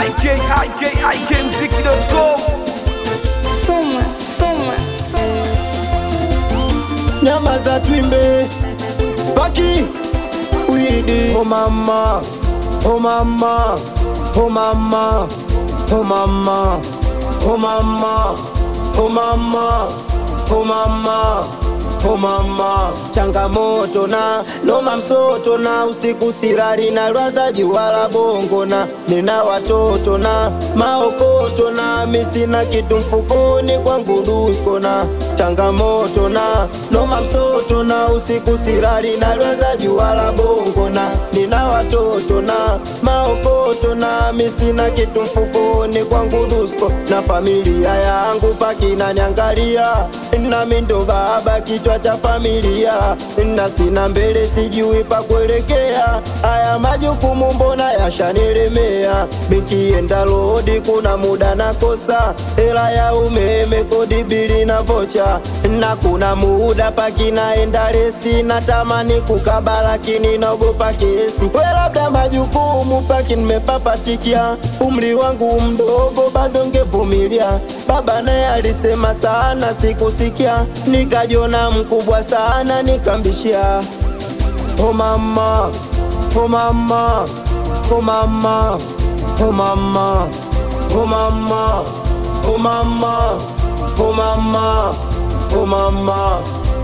ikikikmziki.com Soma, soma, nyama za twimbe paki widi oh mama oh mama oh mama oh mama oh mama oh mama oh mama oh mama changamoto na noma msoto na usiku sirari na lwaza juwala bongo na nina watoto na maokoto na misina kitu mfukoni kwangu dusko na changamoto na noma msoto na usiku sirari na lwaza juwala bongo na nina watoto na maokoto na misina kitu mfukoni kwangu dusko na familia yangu pakinaniangalia nami ndo baba kichwa cha familia na sina mbele sijui pa kuelekea haya majukumu mbona yashanilemea mikienda lodi kuna muda nakosa hela ya umeme kodi bili na vocha na kuna muda pakinaenda resi natamani kukaba lakini naogopa kesi we labda majukumu paki nimepapatikia umri wangu mdogo bado ngevumilia baba naye alisema sana sikusikia nikajona mkubwa sana nikambishia oh mama oh mama oh mama oh mama oh mama oh mama oh mama oh mama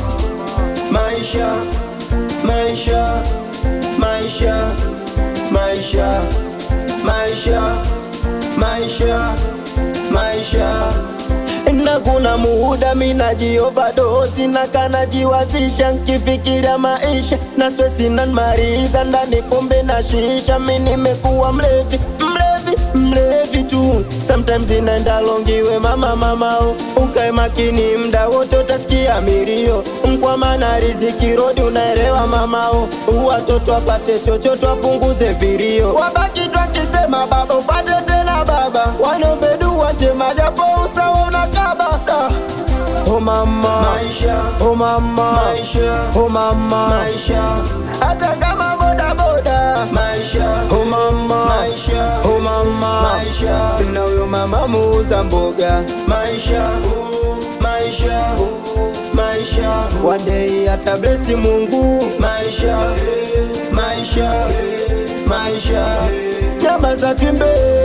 maisha maisha maisha maisha maisha maisha maisha na kuna muda minajiovadosi na kanajiwazisha nkifikiria maisha na swesi nanmaliza ndani pombe na shisha mi nimekuwa mlevi mlevi mlevi tu sometimes inaenda longiwe mama mamao ukae makini mda wote utasikia milio mkwamana riziki rodi unaelewa mamao watoto apate chochote wapunguze vilio wabaki twakisema baba upate tena baba wanaobedua njema japo usawa unakaba Da. Oh mama maisha oh mama maisha oh mama maisha hata kama boda boda maisha oh mama maisha oh mama maisha na huyo mama muuza mboga maisha oh, maisha oh, maisha one day atablesi Mungu maisha eh, maisha eh, maisha eh. nyama za twimbe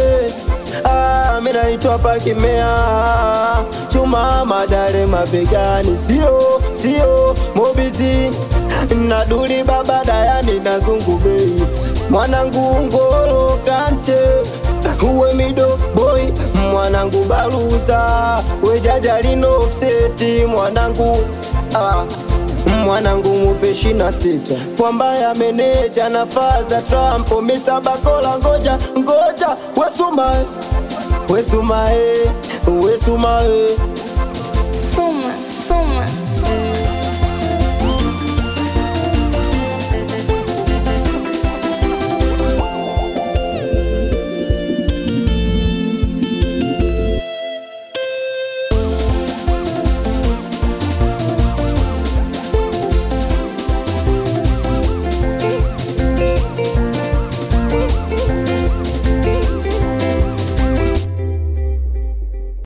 Ah, mi naitwa Pakimea, chuma madare mabegani, sio sio mobizi na duli baba dayani na zungu bei mwanangu ngolo kante uwe mido boy mwanangu baluza wejaja lino offseti mwanangu ah mwanangu mupeshi na sita kwamba ya meneja na faza Trump Mr. Bakola ngoja ngoja wesuma wesumae wesumae